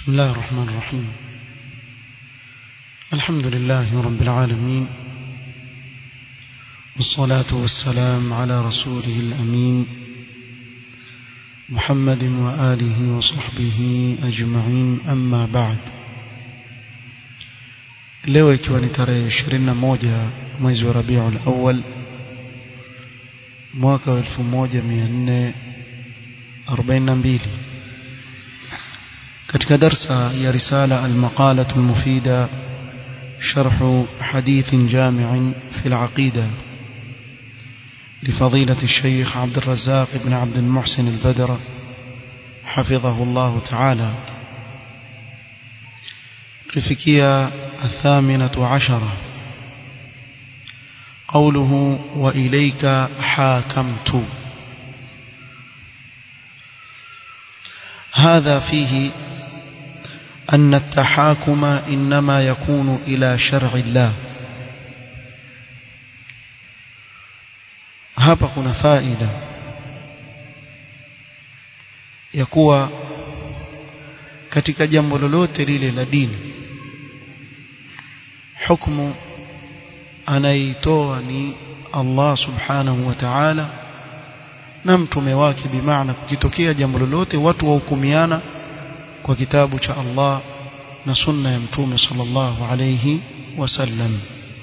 بسم الله الرحمن الرحيم الحمد لله رب العالمين والصلاة والسلام على رسوله الأمين محمد وآله وصحبه أجمعين أما بعد leo ikiwa ni tarehe 21 mwezi wa Rabiul Awwal mwaka wa 1442 katika darsa ya risala al-maqalah al-mufida شرح حديث جامع في العقيدة لفضيلة الشيخ عبد الرزاق بن عبد المحسن البدر حفظه الله تعالى رفكية الثامنة عشرة قوله وإليك حاكمت هذا فيه أن التحاكم إنما يكون إلى شرع الله hapa kuna faida ya kuwa katika jambo lolote lile la dini hukumu anaitoa ni Allah subhanahu wa ta'ala na mtume wake bimaana kukitokea jambo lolote watu wahukumiana kwa kitabu cha Allah na sunna ya mtume sallallahu alayhi wasallam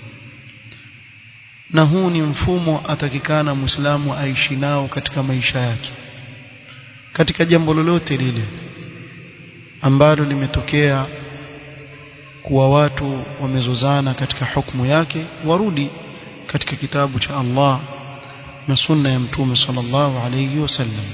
na huu ni mfumo atakikana muislamu aishi nao katika maisha yake katika jambo lolote lile ambalo limetokea kuwa watu wamezozana katika hukumu yake warudi katika kitabu cha Allah na sunna ya mtume sallallahu alayhi wasallam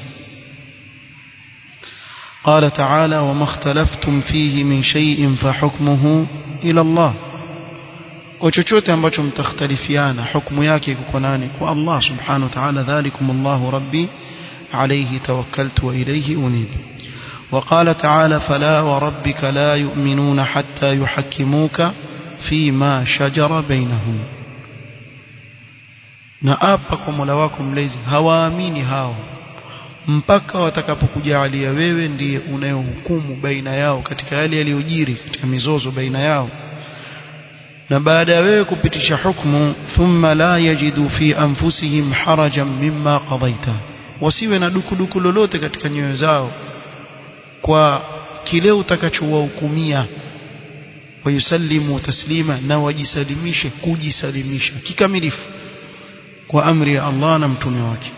قال تعالى وما اختلفتم فيه من شيء فحكمه إلى الله kwa chochote ambacho mtakhtalifiana hukumu yake iko nani kwa Allah subhanahu wa ta'ala dhalikum Allahu rabbi alayhi tawakkaltu wa ilayhi unib وقال تعالى فلا وربك لا يؤمنون حتى يحكموك فيما شجر بينهم na apa kwa Mola wako mlezi hawaamini hao mpaka watakapokujalia wewe ndiye unayehukumu baina yao katika yale yaliyojiri katika mizozo baina yao na baada ya wewe kupitisha hukumu thumma la yajidu fi anfusihim harajan mimma qadaita wasiwe na dukuduku lolote katika nyoyo zao kwa kile utakachowahukumia wayusallimu taslima na wajisalimishe kujisalimisha kikamilifu kwa amri ya Allah na mtume wake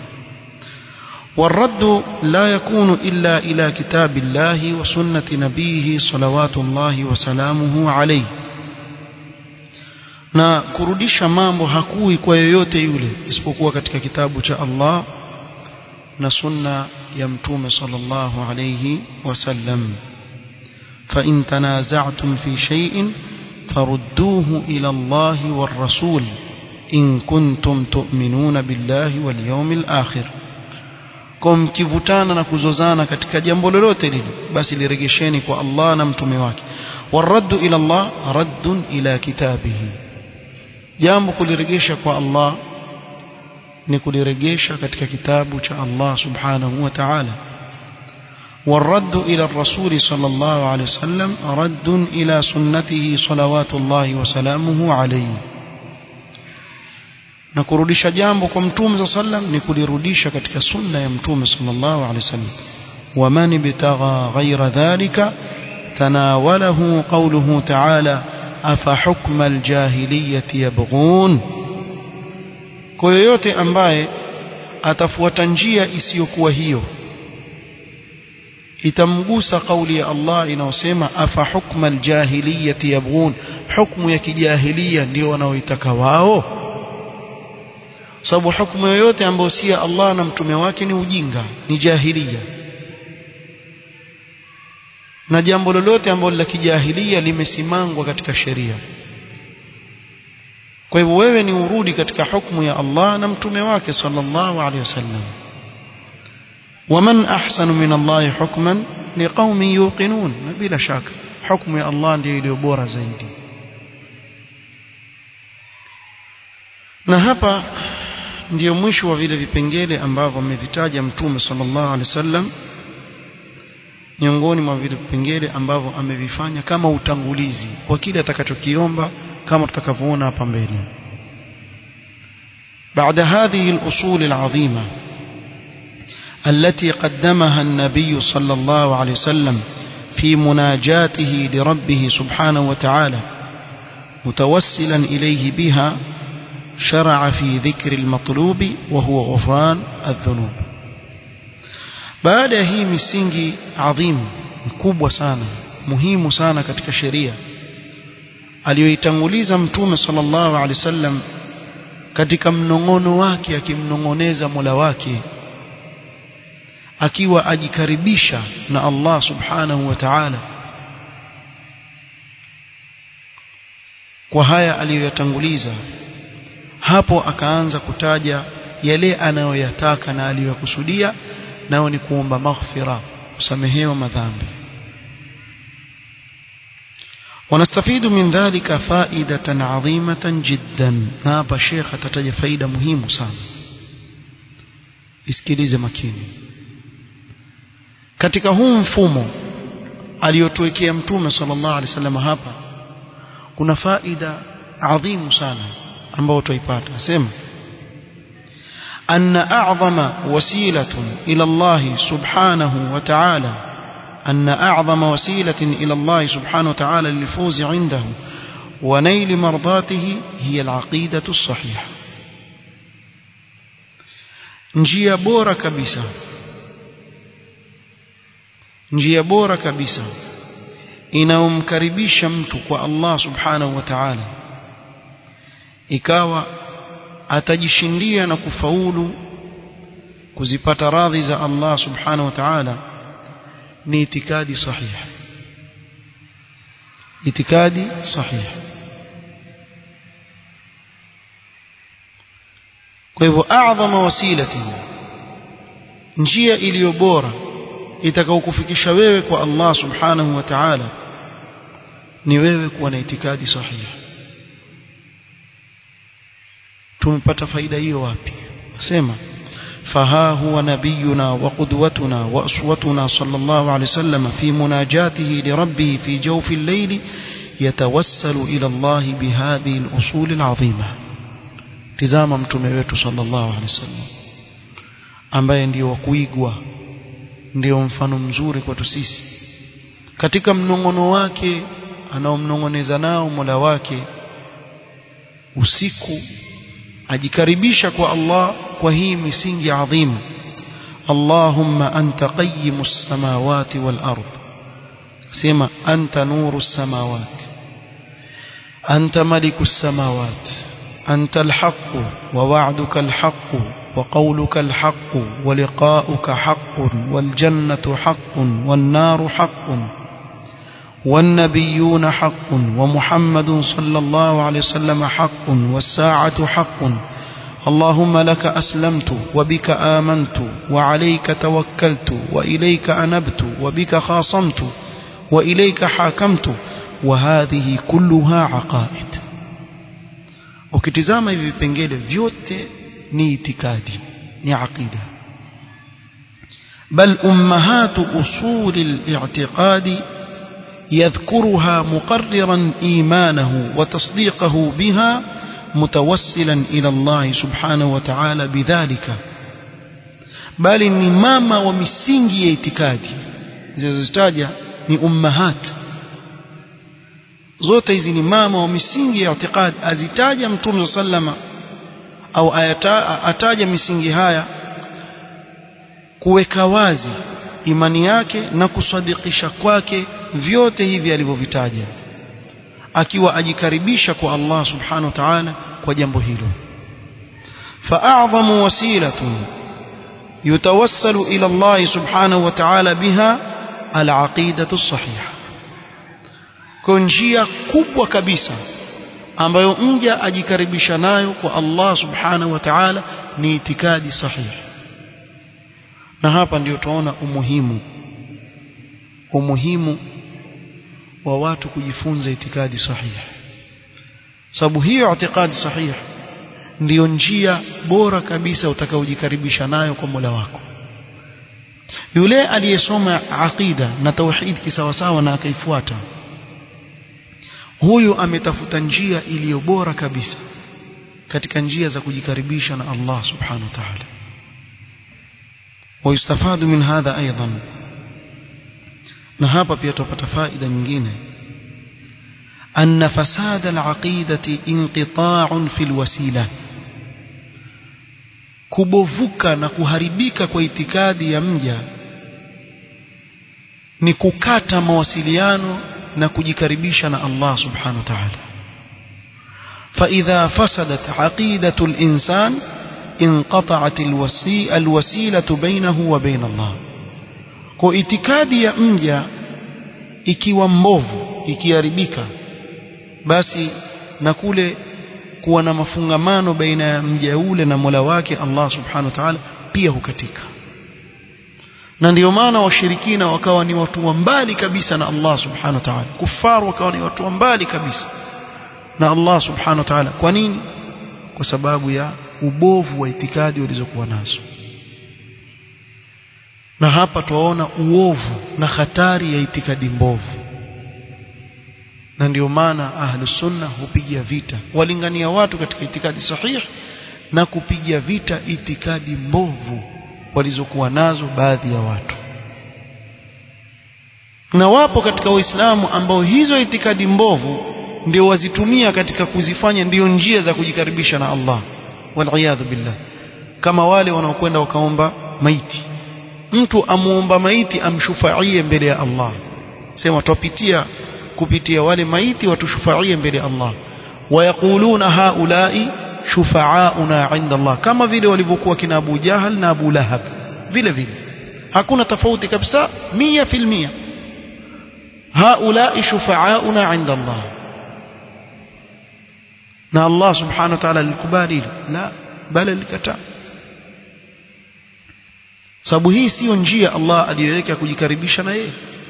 والرد لا يكون إلا إلى كتاب الله وسنة نبيه صلوات الله وسلامه عليه na kurudisha mambo hakui kwa yoyote yule isipokuwa katika kitabu cha Allah na sunna ya mtume sallallahu alayhi wasallam fa in tanaza'tum fi shay'in farudduhu ila Allah war rasul in kuntum tu'minuna billahi wal yawmil akhir kwa mkivutana na kuzozana katika jambo lolote lile basi liregesheni kwa Allah na mtume wake waraddu ila Allah raddun ila kitabihi jambo kuliregesha kwa Allah ni kuliregesha katika kitabu cha Allah subhanahu wa ta'ala والرد إلى الرسول صلى الله عليه وسلم رد إلى سنته صلوات الله وسلامه عليه na kurudisha jambo kwa mtume sallam ni kulirudisha katika sunna ya mtume sallallahu alaihi wasallam waman bitagha ghaira dhalika tanawalahu qawluhu ta'ala afa hukma aljahiliyyati yabghun kwa yoyote ambaye atafuata njia isiyokuwa hiyo itamgusa kauli ya Allah inayosema afa hukma aljahiliyyati yabghun hukmu ya kijahilia ndio wanaoitaka wao sababu hukumu yoyote ambayo si ya Allah na mtume wake ni ujinga ni jahilia na jambo lolote ambalo la kijahilia limesimangwa katika sheria kwa hivyo wewe ni urudi katika hukumu ya Allah na mtume wake sallallahu alaihi wasallam waman ahsanu min Allah hukman liqaumin yuqinun na bila shaka hukumu ya Allah ndiyo iliyo bora zaidi na hapa ndiyo mwisho wa vile vipengele ambavyo amevitaja mtume sallallahu alaihi wasallam miongoni mwa vile vipengele ambavyo amevifanya kama utangulizi kwa kile atakachokiomba kama tutakavyoona hapa mbele بعد هذه الأصول العظيمة التي قدمها النبي صلى الله عليه وسلم في مناجاته لربه سبحانه وتعالى متوسلا إليه بها شرع في ذكر المطلوب وهو غفران الذنوب baada ya hii misingi adhimu mkubwa sana muhimu sana katika sheria aliyoitanguliza mtume sallallahu alaihi wasallam katika mnong'ono wake akimnong'oneza Mola wake akiwa ajikaribisha na Allah subhanahu wa ta'ala kwa haya aliyoyatanguliza hapo akaanza kutaja yale anayoyataka na aliyokusudia nao ni kuomba maghfira kusamehewa madhambi ونستفيد من ذلك فائدة عظيمة جدا hapa Sheikh atataja faida muhimu sana isikilize makini katika huu mfumo aliyotuwekea mtume sallallahu alaihi wasallam hapa kuna faida adhimu sana ambayo tuipata asema أن أعظم وسيلة إلى الله سبحانه وتعالى أن أعظم وسيلة إلى الله سبحانه وتعالى للفوز عنده ونيل مرضاته هي العقيدة الصحيحة njia bora kabisa njia bora kabisa inayomkaribisha mtu kwa Allah subhanahu wa ta'ala ikawa atajishindia na kufaulu kuzipata radhi za Allah subhanahu wa ta'ala ni itikadi sahihi itikadi sahihi kwa hivyo a'dhama wasilati njia iliyo bora itakayokufikisha wewe kwa Allah subhanahu wa ta'ala ni wewe kuwa na itikadi sahihi tumepata faida hiyo wapi sema فها هو نبينا وقدوتنا وأسوتنا صلى الله عليه وسلم في مناجاته لربه في جوف الليل يتوسل إلى الله بهذه الأصول العظيمة تزام متمويت صلى الله عليه وسلم ambaye ndio wa kuigwa ndio mfano mzuri kwetu sisi katika mnongono wake anaomnongoneza nao Mola wake usiku ajikaribisha kwa Allah kwa hii misingi adhimu Allahumma anta qayyimus samawati wal ard sema anta nurus samawati anta malikus samawati anta alhaq wa wa'duka alhaq wa qawluka alhaq wa liqa'uka haqqun wal jannatu haqqun wan naru haqqun والنبيون حق ومحمد صلى الله عليه وسلم حق والساعة حق اللهم لك أسلمت وبك آمنت وعليك توكلت وإليك أنبت وبك خاصمت وإليك حاكمت وهذه كلها عقائد ukitizama hivi vipengele vyote ni itikadi ni aqida bal ummahatu usuli al-i'tiqadi يذكرها مقررا إيمانه وتصديقه بها متوسلا إلى الله سبحانه وتعالى بذلك بل ni mama wa misingi ya itikadi zilizozitaja ni ummahat zote hizi ni mama wa misingi ya itikadi azitaja mtume sallama au ayata, ataja misingi haya kuweka wazi imani yake na kusadikisha kwake vyote hivi alivyovitaja akiwa ajikaribisha kwa Allah subhanahu wa ta'ala kwa jambo hilo fa'a'zamu wasilatun yutawassalu ila Allah subhanahu wa ta'ala biha al-aqidatu as-sahiha kwa njia kubwa kabisa ambayo mja ajikaribisha nayo kwa Allah subhanahu wa ta'ala ni itikadi sahihi na hapa ndio tunaona umuhimu umuhimu wa watu kujifunza itikadi sahihi sababu hiyo itikadi sahihi ndiyo njia bora kabisa utakaojikaribisha nayo kwa Mola wako yule aliyesoma aqida na tauhid kisawasawa na akaifuata huyu ametafuta njia iliyo bora kabisa katika njia za kujikaribisha na Allah subhanahu wa ta'ala ويستفاد من هذا أيضا na hapa pia tupata faida nyingine أن فساد العقيدة انقطاع في الوسيلة kubovuka na kuharibika kwa itikadi ya mja ni kukata mawasiliano na kujikaribisha na Allah subhanahu wa ta'ala فإذا فسدت عقيدة الإنسان انقطعت الوسي الوسيلة بينه وبين الله kwa itikadi ya mja ikiwa mbovu ikiharibika basi na kule kuwa na mafungamano baina ya mja ule na Mola wake Allah subhanahu wa ta'ala pia hukatika na ndio maana washirikina wakawa ni watu wa mbali kabisa na Allah subhanahu wa ta'ala kufaru wakawa ni watu wa mbali kabisa na Allah subhanahu wa ta'ala kwa nini kwa sababu ya ubovu wa itikadi walizokuwa nazo na hapa tuwaona uovu na hatari ya itikadi mbovu na ndio maana ahlus sunna hupigia vita walingania watu katika itikadi sahihi na kupigia vita itikadi mbovu walizokuwa nazo baadhi ya watu na wapo katika waislamu ambao hizo itikadi mbovu ndio wazitumia katika kuzifanya ndio njia za kujikaribisha na Allah waliyadhu billah kama wale wanaokwenda wakaomba maiti mtu amuomba maiti amshufaie mbele ya Allah sema twapitia kupitia wale maiti watushufaie mbele ya Allah wayaquluna haulai shufaauna inda Allah kama vile walivyokuwa kina Abu Jahal na Abu Lahab vile vile hakuna tofauti kabisa mia fil mia haulai shufaauna inda Allah na Allah subhanahu wa ta'ala alikubali la bali alikataa sababu hii siyo njia Allah aliyoweka kujikaribisha na yeye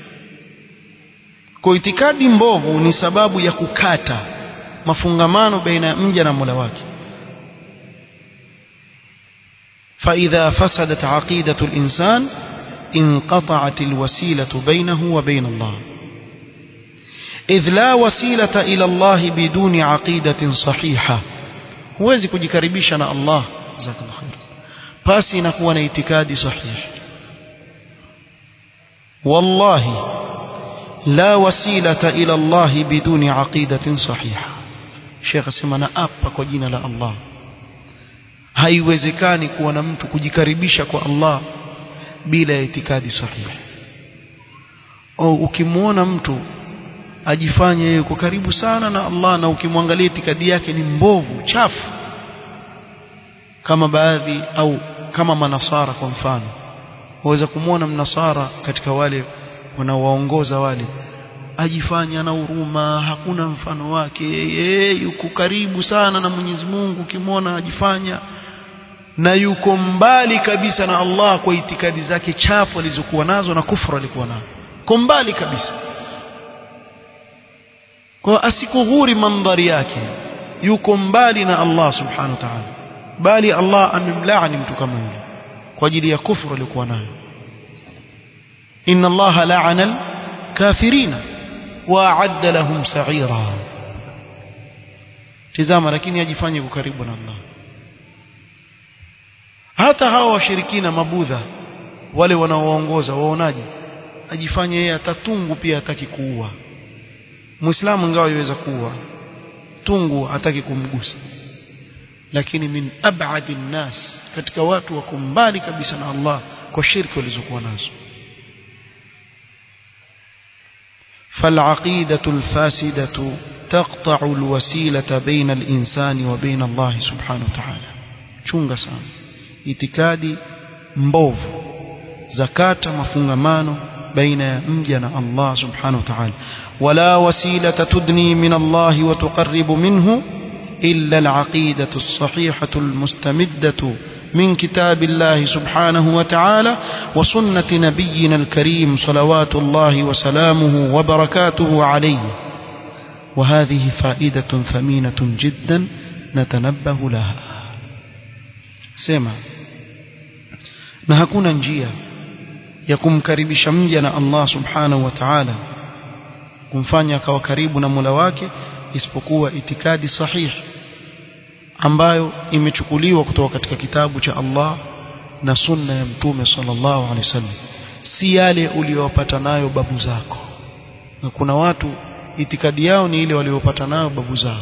kwa itikadi mbovu ni sababu ya kukata mafungamano baina ya mja na Mola wake فإذا فسدت عقيدة الإنسان انقطعت الوسيلة بينه وبين الله إذ لا وسيلة إلى الله بدون عقيدة صحيحة huwezi kujikaribisha na Allah jazakallahu khair pasi inakuwa na itikadi sahihi wallahi la wasilata ila Allah biduni aqidatin sahiha Sheikh asema na apa kwa jina la Allah haiwezekani kuwa na mtu kujikaribisha kwa Allah bila ya itikadi sahihi au ukimwona mtu ajifanye yeye yuko karibu sana na Allah na ukimwangalia itikadi yake ni mbovu chafu kama baadhi au kama manasara kwa mfano waweza kumwona mnasara katika wale wanaowaongoza wale ajifanya na huruma hakuna mfano wake yeye yuko karibu sana na Mwenyezi Mungu ukimwona ajifanya na yuko mbali kabisa na Allah kwa itikadi zake chafu alizokuwa nazo na kufra alikuwa nayo kwa mbali kabisa kwa asikughuri mandhari yake yuko mbali na Allah subhanahu wa ta'ala bali Allah amemlaani mtu kama yule kwa ajili ya kufru alikuwa nayo inna Allah la'ana al-kafirina wa a'adda lahum sa'ira tazama lakini ajifanye karibu na Allah hata hawa washirikina mabudha wale wanaowaongoza waonaje ajifanye yeye atatungu pia hataki kuua muislamu ingawa yaweza kuua tungu hataki kumgusa lakini min ab'adi nnas katika watu wako mbali kabisa na Allah kwa shirki walizokuwa nazo فالعقيدة الفاسدة تقطع الوسيلة بين الإنسان وبين الله سبحانه وتعالى chunga sana itikadi mbovu zakata mafungamano baina ya mja na Allah subhanahu wa ta'ala wala wasilata tudni min Allah wa tuqarribu minhu إلا العقيدة الصحيحة المستمدة من كتاب الله سبحانه وتعالى وسنة نبينا الكريم صلوات الله وسلامه وبركاته عليه وهذه فائدة ثمينة جدا نتنبه لها سمع na hakuna njia ya kumkaribisha mja na Allah subhanahu wa ta'ala kumfanya akawa karibu na Mola wake isipokuwa itikadi sahihi ambayo imechukuliwa kutoka katika kitabu cha Allah na sunna ya mtume sallallahu alaihi wasallam si yale uliyopata nayo babu zako na kuna watu itikadi yao ni ile waliopata nayo babu zao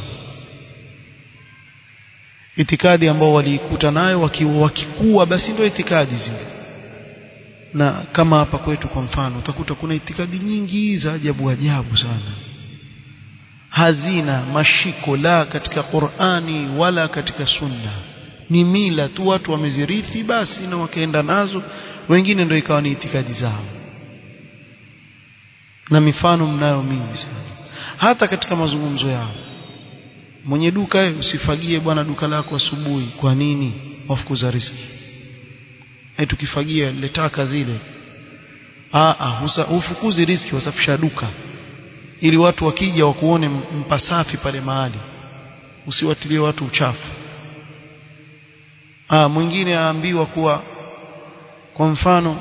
itikadi ambao waliikuta nayo wakikuwa basi ndio itikadi zile na kama hapa kwetu kwa mfano utakuta kuna itikadi nyingi za ajabu ajabu sana hazina mashiko la katika Qur'ani wala katika Sunna ni mila tu watu wamezirithi basi na wakaenda nazo wengine ndio ikawa ni itikadi zao na mifano mnayo mingi sana hata katika mazungumzo yao mwenye duka usifagie bwana duka lako asubuhi kwa nini wafukuza riski eh tukifagia ile taka zile a a ufukuzi riski wasafisha duka ili watu wakija wakuone mpasafi pale mahali usiwatilie watu uchafu ah mwingine aambiwa kuwa kwa mfano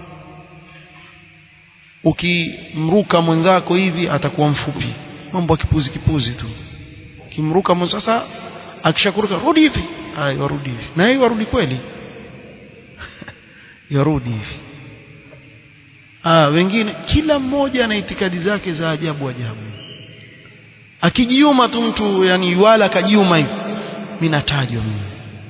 ukimruka mwenzako hivi atakuwa mfupi mambo kipuzi kipuzi tu kimruka mwenzako sasa akishakuruka rudi hivi ai warudi hivi na yeye warudi kweli yarudi hivi ah wengine kila mmoja ana itikadi zake za ajabu ajabu akijiuma tu mtu yani wala akajiuma hivi mimi natajwa mimi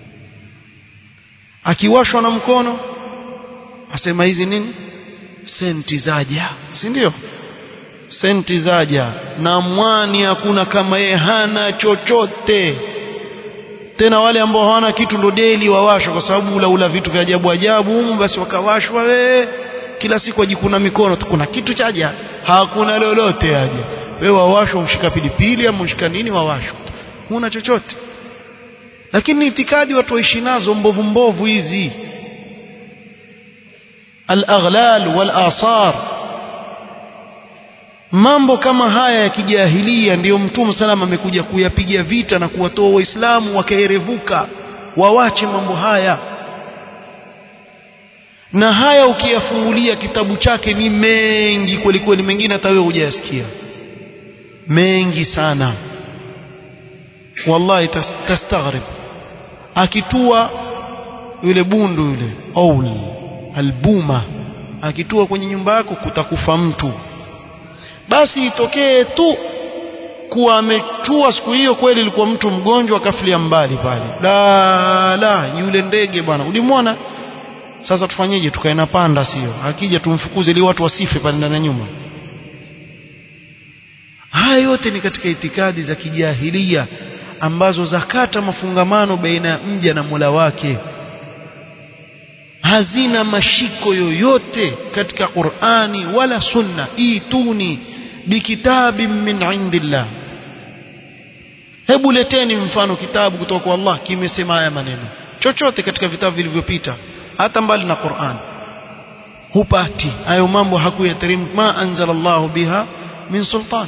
akiwashwa na mkono asema hizi nini senti zaja si ndio senti zaja na mwani hakuna kama yeye hana chochote tena wale ambao hawana kitu ndo deli wawashwa kwa sababu ula ula vitu vya ajabu ajabu humu basi wakawashwa we kila siku wajikuna mikono tu kuna kitu chaja hakuna lolote aje wewe wawashwa umshika pilipili ama umshika nini wawashwa huna chochote lakini itikadi watu waishi nazo mbovu mbovu hizi al-aghlal wal-asar mambo kama haya ya kijahilia ndiyo mtume salama amekuja kuyapiga vita na kuwatoa waislamu wakaerevuka wawache mambo haya na haya ukiyafungulia kitabu chake ni mengi kweli kweli mengine hata wewe hujayasikia mengi sana wallahi tastaghrib akitua yule bundu yule aul albuma akitua kwenye nyumba yako kutakufa mtu basi itokee tu kuwa amechua siku hiyo kweli ilikuwa mtu mgonjwa akafilia mbali pale la la yule ndege bwana ulimwona sasa tufanyeje tukae na panda sio akija tumfukuze ili watu wasife pale ndani ya nyumba haya yote ni katika itikadi za kijahilia ambazo zakata mafungamano baina ya mja na Mola wake hazina mashiko yoyote katika Qur'ani wala Sunna ituni bikitabin min indillah hebu leteni mfano kitabu kutoka kwa Allah kimesema haya maneno chochote katika vitabu vilivyopita hata mbali na Qur'an hupati hayo mambo hakuyaterim ma anzalallahu biha min sultan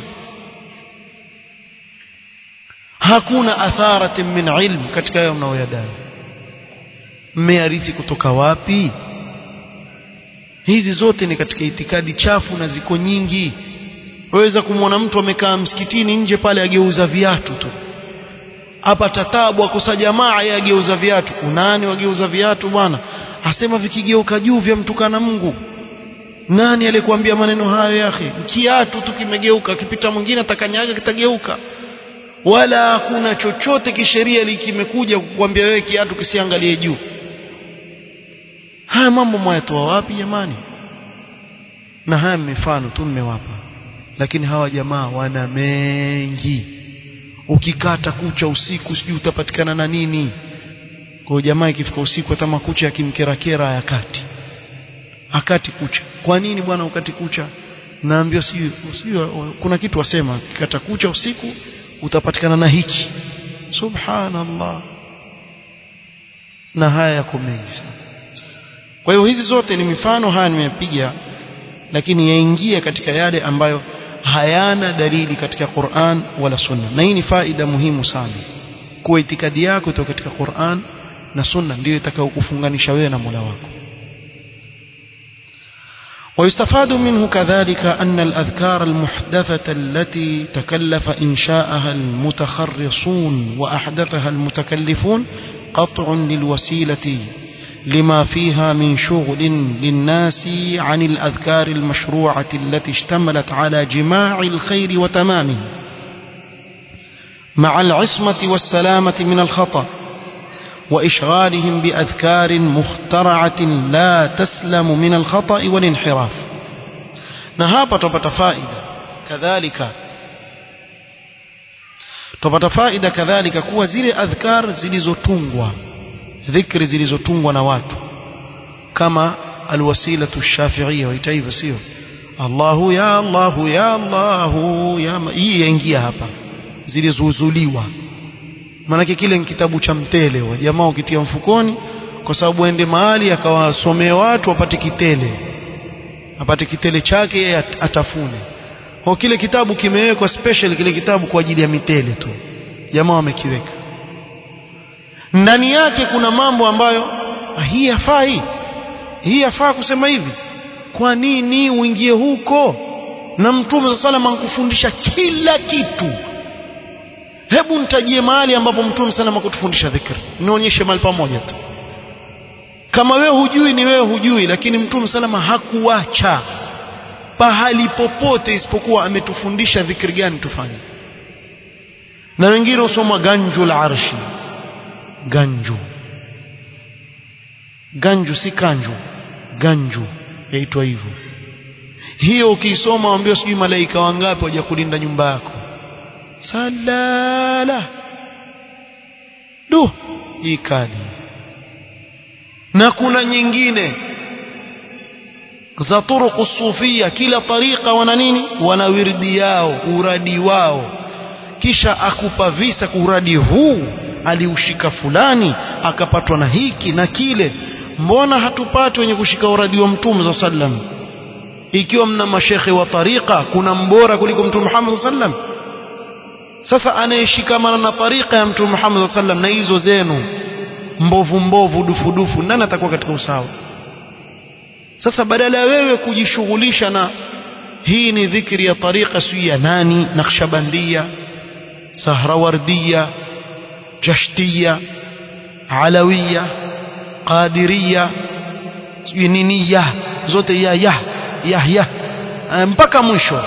hakuna atharati min ilm katika hayo mnaoyadai mmearithi kutoka wapi hizi zote ni katika itikadi chafu na ziko nyingi waweza kumwona mtu amekaa msikitini nje pale ageuza viatu tu hapa tatabu akosa jamaa yeye ageuza viatu unani wageuza viatu bwana asema vikigeuka juu vya mtukana Mungu nani alikwambia maneno hayo yake kiatu tu kimegeuka kipita mwingine atakanyaga kitageuka wala hakuna chochote kisheria kimekuja kukwambia wewe kiatu kisiangalie juu haya mambo mwayatoa wapi jamani na haya mifano tu mmewapa lakini hawa jamaa wana mengi ukikata kucha usiku sijui utapatikana na nini kwa jamaa ikifika usiku hata makucha yakimkerakera hayakati akati kucha kwa nini bwana ukati kucha naambiwa sijui sijui kuna kitu wasema kikata kucha usiku utapatikana na hiki subhanallah na haya yako mengi sana kwa hiyo hizi zote ni mifano haya nimepiga lakini yaingia katika yale ambayo hayana dalili katika Qur'an wala Sunna na hii ni faida muhimu sana kuwa itikadi yako itoka katika Qur'an na Sunna ndiyo itakayokufunganisha wewe na Mola wako ويستفاد منه كذلك أن الأذكار المحدثة التي تكلف إنشاءها المتخرصون وأحدثها المتكلفون قطع للوسيلة لما فيها من شغل للناس عن الأذكار المشروعة التي اشتملت على جماع الخير وتمامه مع العصمة والسلامة من الخطأ وإشغالهم بأذكار مخترعة لا تسلم من الخطأ والانحراف نهابة تبت فائدة كذلك tupata faida kadhalika kuwa zile adhkar zilizotungwa dhikri zilizotungwa na watu kama alwasilatu shafiia waita hivyo sio Allahu ya Allahu ya Allahu ya hii yaingia hapa zilizozuliwa maanake kile ni kitabu cha mtele wa jamaa ukitia mfukoni kwa sababu aende mahali akawasomee watu apate kitele apate kitele chake yeye atafune kwa kile kitabu kimewekwa special kile kitabu kwa ajili ya mitele tu jamaa wamekiweka ndani yake kuna mambo ambayo hii yafaa hii hii yafaa kusema hivi kwa nini uingie huko na mtume sa salam ankufundisha kila kitu hebu nitajie mahali ambapo mtume salam akutufundisha dhikri nionyeshe mahali pamoja tu kama wewe hujui ni wewe hujui lakini mtume salama hakuacha pahali popote isipokuwa ametufundisha dhikri gani tufanye na wengine husoma ganju la arshi ganju ganju si kanju ganju yaitwa hivyo hiyo ukiisoma waambia sijui malaika wangapi waja kulinda nyumba yako salala du hii kali na kuna nyingine za turuku sufia kila tariqa wana nini wana wirdi yao uradi wao kisha akupa visa uradi huu aliushika fulani akapatwa na hiki na kile mbona hatupati wenye kushika uradi wa mtume za sallam ikiwa mna mashekhe wa tariqa kuna mbora kuliko mtume Muhammad sallam sasa anayeshikamana na tariqa ya mtume Muhammad sallam na hizo zenu mbovu mbovu dufu dufu nani atakuwa katika usawa sasa badala ya wewe kujishughulisha na hii ni dhikri ya tariqa si ya nani nakhshabandia sahrawardia jashtia alawiya qadiria niniya zote ya ya ya ya mpaka mwisho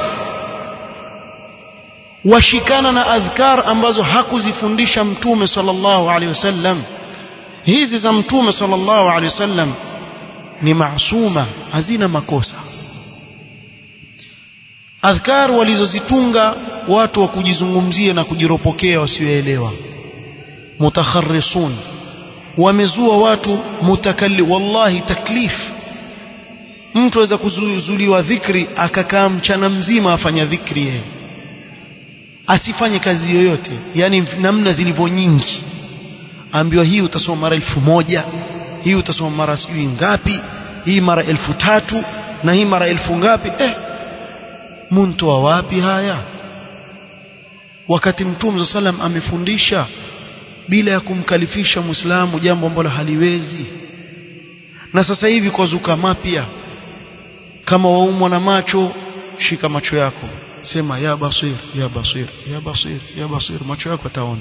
washikana na adhkar ambazo hakuzifundisha mtume sallallahu alaihi wasallam hizi za mtume sallallahu alaihi wasallam ni maasuma hazina makosa adhkar walizozitunga watu wa kujizungumzia na kujiropokea wasioelewa mutakharrisun wamezua watu mutakalli wallahi taklif mtu aweza kuzuliwa dhikri akakaa mchana mzima afanya dhikri yeye asifanye kazi yoyote yani namna zilivyo nyingi ambiwa hii utasoma mara elfu moja hii utasoma mara sijui ngapi hii mara elfu tatu na hii mara elfu ngapi eh muntoa wapi haya wakati mtume sallam amefundisha bila ya kumkalifisha muislamu jambo ambalo haliwezi na sasa hivi kwa zuka mapya kama waumwa na macho shika macho yako sema ya basir ya basir ya basir ya basir macho yako ataona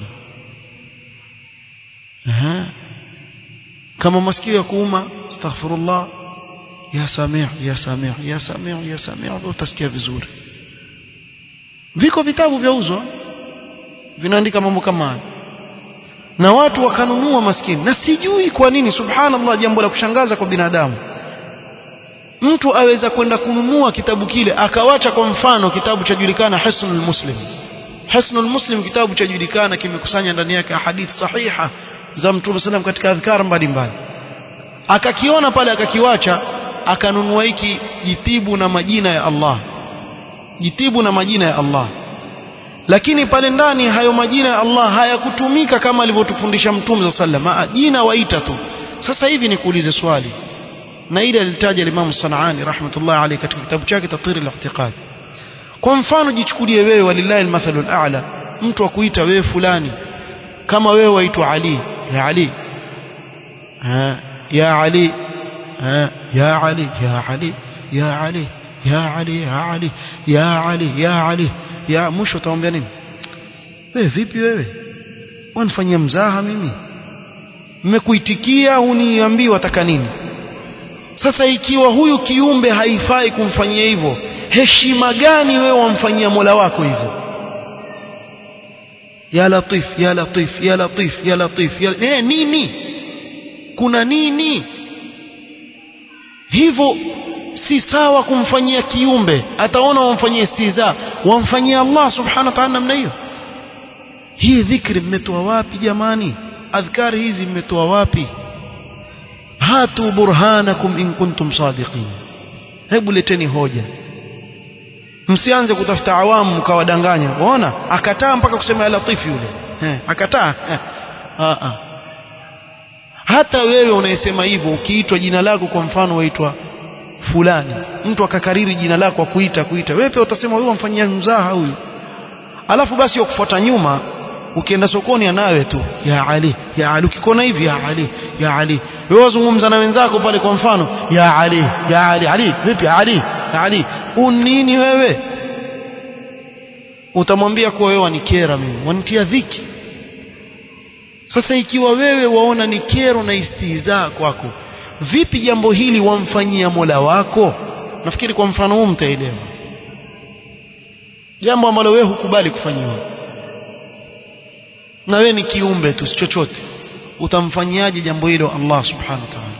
Aha. kama masikio ya kuuma astaghfirullah ya samia ya samia ya samia ya samia utasikia vizuri viko vitabu vyauzwa vinaandika mambo kama haya na watu wakanunua maskini na sijui kwa nini subhanallah jambo la kushangaza kwa binadamu mtu aweza kwenda kununua kitabu kile akawacha kwa mfano kitabu cha julikana Hisnul Muslim Hisnul Muslim kitabu cha julikana kimekusanya ndani yake hadithi sahiha za Mtume sallam katika adhkar mbalimbali akakiona pale akakiwacha akanunua hiki jitibu na majina ya Allah jitibu na majina ya Allah lakini pale ndani hayo majina ya Allah hayakutumika kama alivyotufundisha Mtume sallam jina waita tu sasa hivi nikuulize swali na ile alitaja Imam Sanani rahmatullah alayhi katika kitabu chake Tatir al-I'tiqad kwa mfano jichukulie wewe walillahi al-mathalu al-a'la mtu akuita wewe fulani kama wewe waitwa Ali ya Ali ha, ya Ali ha, ya Ali ya Ali ya Ali ya Ali ya Ali ya Ali ya Ali ya mwisho utaombea nini wewe vipi wewe wanifanyia mzaha mimi mmekuitikia uniambii wataka nini sasa ikiwa huyu kiumbe haifai kumfanyia hivyo heshima gani wewe wamfanyia Mola wako hivyo ya latif ya latif ya latif ya latif ya eh, nini kuna nini hivyo si sawa kumfanyia kiumbe ataona wamfanyia istiza wamfanyia Allah subhanahu wa ta'ala namna hiyo hii dhikri mmetoa wapi jamani adhkari hizi mmetoa wapi hatu burhanakum in kuntum sadiqin hebu leteni hoja msianze kutafuta awamu mkawadanganya waona akataa mpaka kusema ya latifu yule eh, akataa eh. ah, ah. hata wewe unayesema hivyo ukiitwa jina lako kwa mfano waitwa fulani mtu akakariri jina lako kuita kuita wewe pia utasema huyu amfanyia mzaha huyu alafu basi ukufuata nyuma ukienda sokoni anawe tu ya Ali ya Ali ukikona hivi ya Ali ya Ali wewe wazungumza na wenzako pale kwa mfano ya Ali ya Ali Ali vipi Ali ya Ali unini wewe utamwambia kuwa wewe wanikera mimi wanitia dhiki sasa ikiwa wewe waona ni kero na istihza kwako vipi jambo hili wamfanyia Mola wako nafikiri kwa mfano huu mtaelewa jambo ambalo wewe hukubali kufanyiwa na wewe ni kiumbe tu chochote utamfanyiaje jambo hilo Allah subhanahu wa ta'ala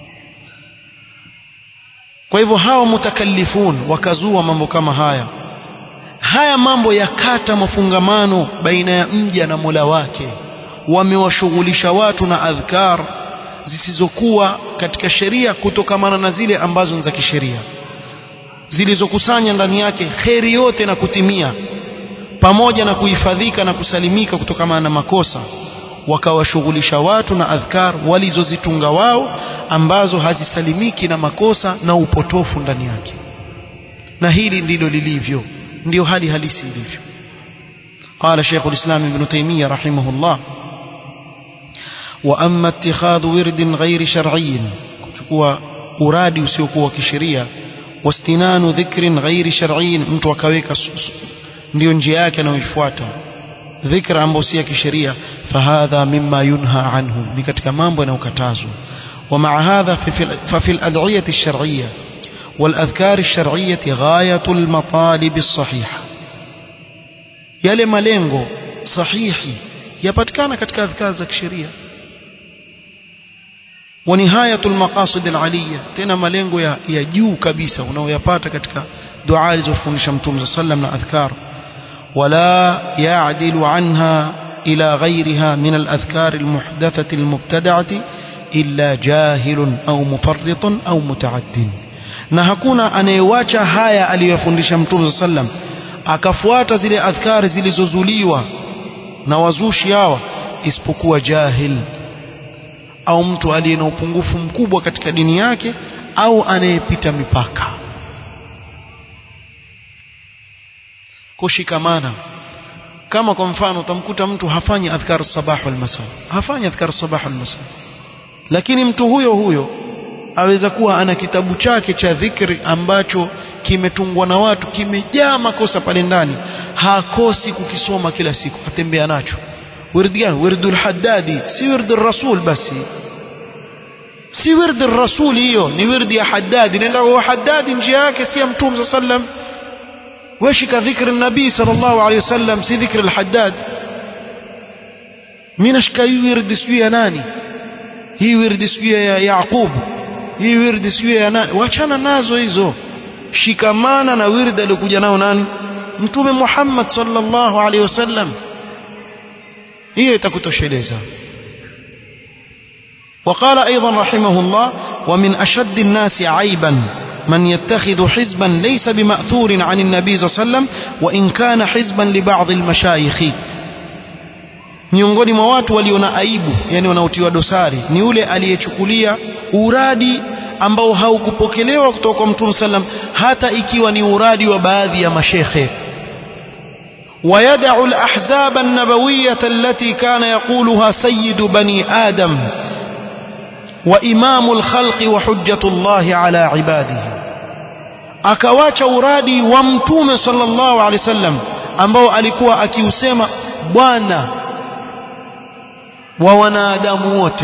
kwa hivyo hawa mutakallifun wakazua mambo kama haya haya mambo yakata mafungamano baina ya mja na Mola wake wamewashughulisha watu na adhkar zisizokuwa katika sheria kutokamana na zile ambazo ni za kisheria zilizokusanya ndani yake kheri yote na kutimia pamoja na kuhifadhika na kusalimika kutokamana na makosa wakawashughulisha watu na adhkar walizozitunga wao ambazo hazisalimiki na makosa na upotofu ndani yake na hili ndilo lilivyo ndio hali halisi ilivyo قال شيخ الإسلام ابن تيمية رحمه الله وأما اتخاذ ورد غير شرعي كتكوا أرادي وسيكوا كشريا واستنان ذكر غير شرعي mtu akaweka ndio njia yake anayoifuata dhikra ambayo si ya kisheria fahadha mimma yunha anhu ni katika mambo yanayokatazwa ومع هذا ففي الأدعية الشرعية والأذكار الشرعية غاية المطالب الصحيحة yale malengo sahihi yapatikana katika adhkar za kisheria wa nihayatul maqasid alaliya tena malengo ya, ya juu kabisa unaoyapata katika dua alizofundisha mtume sallam na adhkar wala ya'dilu anha ila ghayriha min aladhkar almuhdathati almubtada'ati illa jahilun au mufarritun au mutaaddin na hakuna anayewacha haya aliyofundisha mtume sallam akafuata zile adhkari zilizozuliwa na wazushi hawa isipokuwa jahil au mtu aliye na upungufu mkubwa katika dini yake au anayepita mipaka kushikamana kama kwa mfano utamkuta mtu hafanyi adhkar sabah wal masa hafanyi adhkar sabah wal masa lakini mtu huyo huyo aweza kuwa ana kitabu chake cha dhikri ambacho kimetungwa na watu kimejaa makosa pale ndani hakosi kukisoma kila siku atembea nacho wirdi gani wirdul haddadi si wirdi rasul basi si wirdi rasul hiyo ni wirdi ya haddadi nenda kwa haddadi njia yake si ya mtume sallam weshika dhikri nabii sallallahu alayhi wasallam si dhikri al-haddad mimi nashika hii wirdi sijui ya nani hii wirdi sijui ya Yaqub hii wirdi sijui ya nani wachana nazo hizo shikamana na wirdi aliyokuja nao nani mtume Muhammad sallallahu alaihi wasallam hiyo itakutosheleza وقال أيضا رحمه الله ومن أشد الناس عيبا من يتخذ حزبا ليس بمأثور عن النبي صلى الله عليه وسلم وإن كان حزبا لبعض المشايخ miongoni mwa watu waliona aibu yani wanaotiwa dosari ni yule aliyechukulia uradi ambao haukupokelewa kutoka kwa mtume sallam hata ikiwa ni uradi wa baadhi ya mashekhe ويدع الأحزاب النبوية التي كان يقولها سيد بني آدم وإمام الخلق وحجة الله على عباده akawacha uradi wa mtume sallallahu alaihi wasallam ambao alikuwa akiusema bwana wa wanadamu wote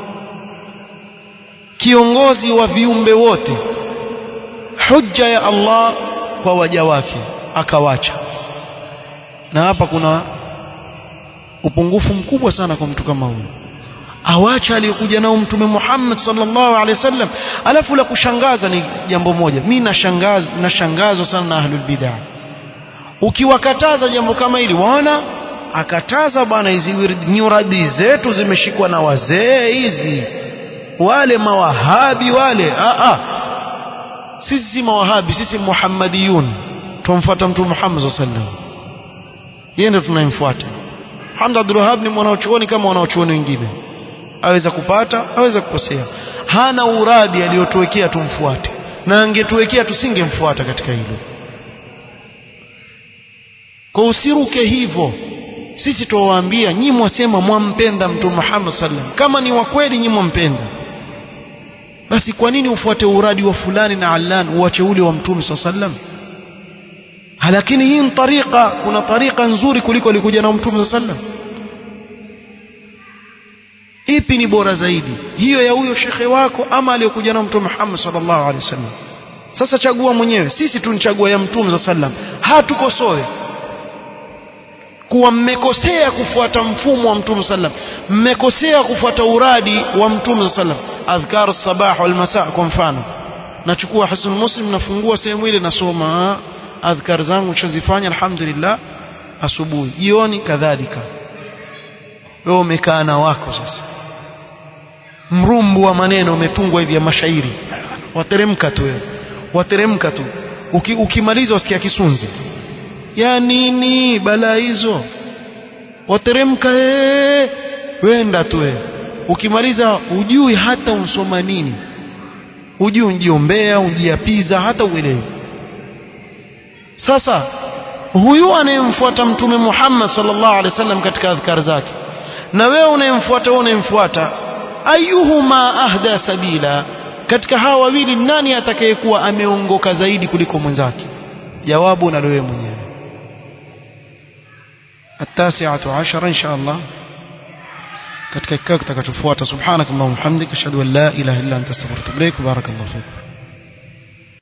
kiongozi wa viumbe wote hujja ya Allah kwa waja wake akawacha na hapa kuna upungufu mkubwa sana kwa mtu kama huyu awacha aliyokuja nao mtume Muhammad sallallahu alaihi wasallam alafu la kushangaza ni jambo moja mimi nashangaza nashangazwa sana na ahlul bid'ah ukiwakataza jambo kama hili waona akataza bwana hizi nyuradi zetu zimeshikwa na wazee hizi wale mawahabi wale a a sisi si mawahabi sisi muhammadiyun tumfuata mtume Muhammad sallallahu alaihi wasallam yeye ndio tunayemfuata Hamd Abdul Wahhab ni mwanachuoni kama wanachuoni wengine aweza kupata aweza kukosea hana uradi aliyotuwekea tumfuate na angetuwekea tusingemfuata katika hilo kwa usiruke hivyo sisi tuwaambia nyinyi mwasema mwampenda mtume Muhammad sallam kama ni wa kweli nyinyi mwampenda basi kwa nini ufuate uradi wa fulani na allan uache ule wa mtume sallam lakini hii ni tariqa kuna tariqa nzuri kuliko alikuja na mtume sallam ipi ni bora zaidi hiyo ya huyo shekhe wako ama aliyokuja na mtume Muhammad sallallahu alaihi wasallam sasa chagua mwenyewe sisi tunachagua ya mtume sallam hatukosoe kuwa mmekosea kufuata mfumo wa mtume sallam mmekosea kufuata uradi wa mtume sallam adhkar sabah wal masa kwa mfano nachukua hasan muslim nafungua sehemu ile nasoma adhkar zangu chazifanya alhamdulillah asubuhi jioni kadhalika wewe umekaa na wako sasa mrumbu wa maneno umetungwa hivi ya mashairi wateremka tu wewe wateremka tu Uki, ukimaliza usikia kisunzi ya nini balaa hizo wateremka ee wenda tu wewe ukimaliza ujui hata unsoma nini ujui unjiombea unjiapiza hata uelewi sasa huyu anayemfuata mtume Muhammad sallallahu alaihi wasallam katika adhkar zake na wewe unayemfuata wewe unayemfuata ayuhuma ahda sabila katika hawa wawili nani atakayekuwa ameongoka zaidi kuliko mwenzake jawabu unalo wewe mwenyewe التاسعة عشر إن شاء الله katika kikao kitakachofuata subhanakallahumma hamdika ashhadu an la ilaha illa anta astaghfiruka wa atubu ilaik barakallahu fik